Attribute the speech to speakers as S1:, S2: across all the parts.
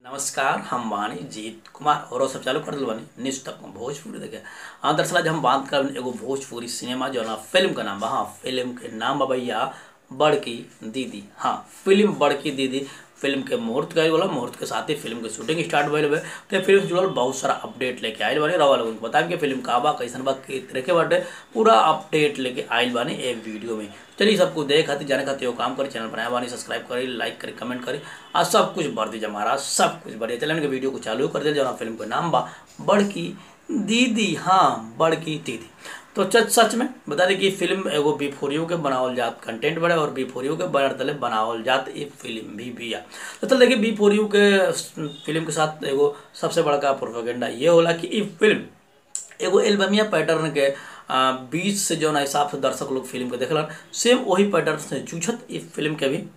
S1: नमस्कार हम बानी जीत कुमार और सब चालू कर दिल बानी न्यूज तक में भोजपुरी देखे हाँ दरअसल आज हम बात कर एगो भोजपुरी सिनेमा जो ना फिल्म का नाम बा हाँ फिल्म के नाम बा भैया बड़की दीदी हाँ फिल्म बड़की दीदी फिल्म के मुहूर्त गए वाला मुहूर्त के साथ ही फिल्म के शूटिंग स्टार्ट भइल बा तो फिल्म से जुड़ल बहुत सारा अपडेट लेके आयल बानी रवा लोगन को बताएं कि फिल्म का बा कैसन बा के तरह के बाटे पूरा अपडेट लेके आयल बानी एक वीडियो में चलिए सबको देख खातिर जाने खातिर वो काम करी चैनल बनाया बानी सब्सक्राइब करी लाइक करी कमेंट करी आ सब कुछ भर दीजिए हमारा सब कुछ बढ़िया चलिए वीडियो को चालू कर दिया जो फिल्म का नाम बा बड़की दीदी हाँ बड़की दीदी तो सच सच में बता दें कि फिल्म एगो बी फोरियो के बनावल जात कंटेंट बड़े और बी फोरियो के बनर तले बनावल जात ये फिल्म भी बिया तो चल देखिए बी फोरियो के फिल्म के साथ एगो सबसे बड़का प्रोपेगेंडा ये होला कि ये फिल्म एगो एल्बमिया पैटर्न के आ, बीच से जो हिसाब से दर्शक लोग फिल्म के देखलन सेम वही पैटर्न से जूझत इस फिल्म के भी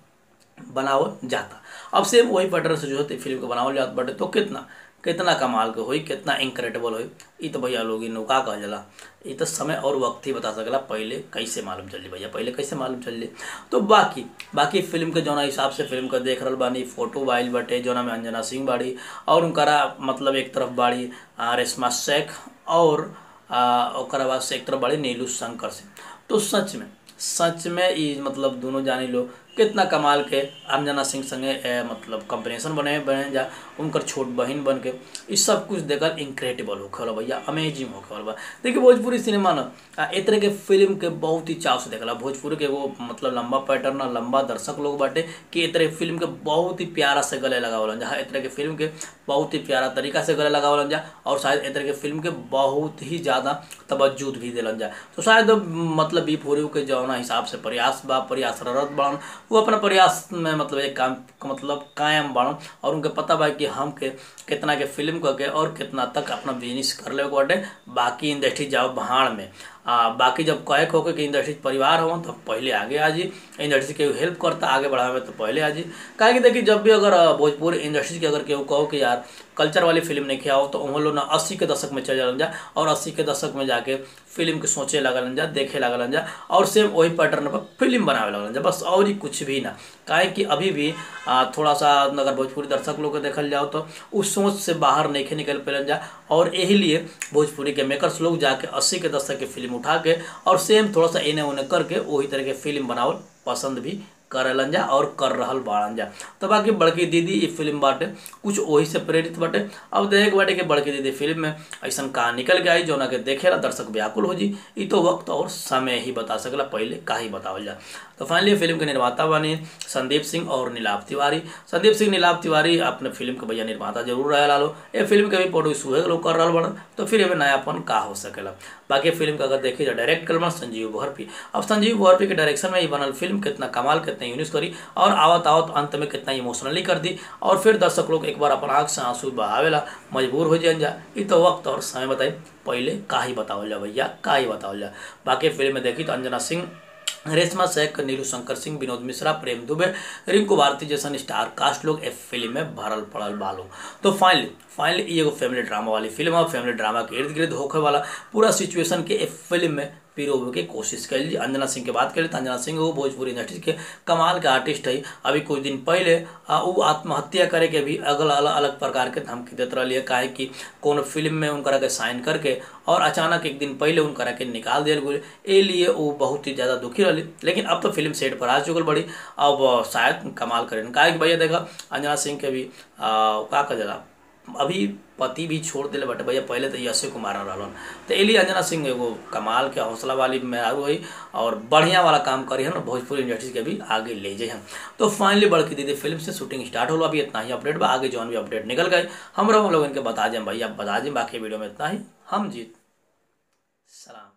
S1: बनावल जाता अब सेम वही पैटर्न से जूझत फिल्म के बनावल जात बटे तो कितना कितना कमाल के होई कितना इनक्रेडिबल होई ई तो भैया लोग नौका कहल जाला ई तो समय और वक्त ही बता सकला पहले कैसे मालूम चल भैया पहले कैसे मालूम चल तो बाकी बाकी फिल्म के जौना हिसाब से फिल्म के देख रहा बानी फोटो वाइल बटे जौना में अंजना सिंह बाड़ी और उनकरा मतलब एक तरफ बाड़ी रेशमा शेख और ओकरा बाद से एक तरफ बाड़ी नीलू शंकर सिंह तो सच में सच में ई मतलब दोनों जानी लो कितना कमाल के अंजना सिंह संगे ए, मतलब कॉम्बिनेशन बने बने जा उनकर छोट बहन बन के ये सब कुछ देखकर इनक्रेडिबल होखे वाला भैया अमेजिंग होखे वाला बा देखिए भोजपुरी सिनेमा ना ए तरह के फिल्म के बहुत ही चाव से देखला भोजपुरी के एगो मतलब लंबा पैटर्न ना लंबा दर्शक लोग बाटे कि ए तरह फिल्म के बहुत ही प्यारा से गले लगावलन जा ए तरह के फिल्म के बहुत ही प्यारा तरीका से गले लगावलन जा और शायद ए तरह के फिल्म के बहुत ही ज़्यादा तवज्जुद भी दिलन जा तो शायद मतलब बी फोरियो के जौना हिसाब से प्रयास बा प्रयासरत बड़न वो अपना प्रयास में मतलब एक काम मतलब कायम बाड़न और उनके पता बा कि हम के कितना के फिल्म करके और कितना तक अपना बिजनेस कर ले बाटे बाकी इंडस्ट्री जाओ भाड़ में आ, बाकी जब कहे हो कि इंडस्ट्री परिवार हो तो पहले आगे आ जी इंडस्ट्री के हेल्प करता आगे बढ़ावे तो पहले आ जी काहे कि देखिए जब भी अगर भोजपुरी इंडस्ट्री के अगर केहू कहो कि यार कल्चर वाली फिल्म नहीं खियाओ तो उन लोग ना अस्सी के दशक में चल जालन जा और अस्सी के दशक में जाके फिल्म के सोचे लगलन जा देखे लगलन जा और सेम वही पैटर्न पर फिल्म बनावे लगलन जा बस और ही कुछ भी ना काहे कि अभी भी आ, थोड़ा सा अगर भोजपुरी दर्शक लोग को देखल जाओ तो उस सोच से बाहर नहीं निकल पेलन जा और यही लिए भोजपुरी के मेकर्स लोग जाके अस्सी के दशक की फिल्म उठा के और सेम थोड़ा सा इन्हें उन्हें करके वही तरह के फिल्म बनावल पसंद भी करेलन जा और कर रहल बाड़न जा तो बाकी बड़की दीदी ये फिल्म बाटे कुछ वही से प्रेरित बाटे अब देख बाटे कि बड़की दीदी फिल्म में ऐसा कहाँ निकल के आई जो के देखेला दर्शक व्याकुल हो जी ये तो वक्त और समय ही बता सकला पहले का ही बतावल जा तो फाइनली फिल्म के निर्माता बने संदीप सिंह और नीलाभ तिवारी संदीप सिंह नीलाभ तिवारी अपने फिल्म के भैया निर्माता जरूर रहे लो ये फिल्म के भी प्रोड्यूस हुए लोग कर रहा बड़न तो फिर एमें नयापन का हो सकेला बाकी फिल्म का अगर देखी जाए डायरेक्ट कर संजीव भोरपी अब संजीव भोरपी के डायरेक्शन में ही बनल फिल्म कितना कमाल कितना यूनिस करी और आवत आवत अंत में कितना इमोशनली कर दी और फिर दर्शक लोग एक बार अपन आँख से आंसू बहावेला मजबूर हो जाए जा ये तो वक्त और समय बताई पहले का ही बतावल जा भैया का ही बतावल जा बाकी फिल्म में देखी तो अंजना सिंह रेशमा शेख नीलू शंकर सिंह विनोद मिश्रा प्रेम दुबे रिंकू भारती जैसन स्टार कास्ट लोग इस फिल्म में भरल पड़ल बालो तो फाइनली फाइनली ये एगो फैमिली ड्रामा वाली फिल्म है फैमिली ड्रामा के इर्द गिर्द होखे वाला पूरा सिचुएशन के इस फिल्म में पिरोवे के कोशिश कर ली अंजना सिंह की बात करें तो अंजना सिंह वो भोजपुरी इंडस्ट्री के कमाल के आर्टिस्ट है अभी कुछ दिन पहले वो आत्महत्या करे के भी अगल अलग अलग प्रकार के धमकी देते रही है काहे कि कौन फिल्म में उनकरा के साइन करके और अचानक एक दिन पहले उनकरा के निकाल दिया गए ए लिए वो बहुत ही ज़्यादा दुखी रही लेकिन अब तो फिल्म सेट पर आ चुकल बड़ी अब शायद कमाल करें काहे कि भैया देखा अंजना सिंह के भी का कह जला अभी पति भी छोड़ दिले बटे भैया पहले तो यशे कुमार रहलन तो एली अंजना सिंह एगो कमाल के हौसला वाली मेहरारू है और बढ़िया वाला काम करी है ना भोजपुरी इंडस्ट्री के भी आगे ले जाए हम तो फाइनली बड़की दीदी फिल्म से शूटिंग स्टार्ट हो अभी इतना ही अपडेट बा आगे जौन भी अपडेट निकल गए हम लोग इनके बता दें भैया बता दें बाकी वीडियो में इतना ही हम जीत सलाम